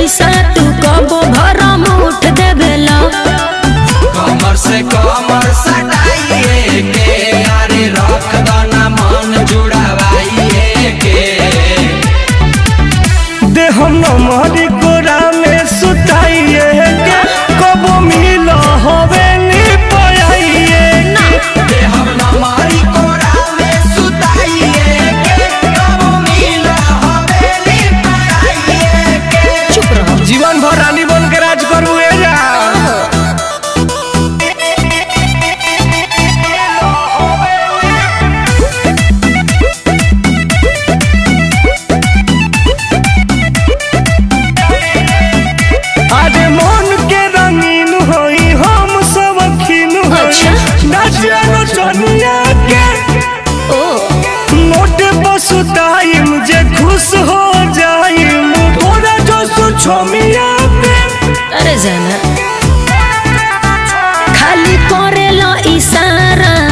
पैसा तू कबो भरम उठ देवेला कमर से कमर सटाइए के अरे रख दना मन जुड़ावाइए के दे हम हमारी गोरा में सुताइए के कबो मिल हवेली पयाइए दे हम हमारी कोरा में सुताइए के कब मिल हवेली पराइए के चुप रहो जीवन भर रानी बन के राज करू ए जा अरे मन के रंगीन होई हम सब खीन होई अच्छा। नाचियानो चनिया के ओ नोट बसुताइम जे खुश हो जाइम तोरा जो सुछमिया पे अरे जाना खाली करेला इशारा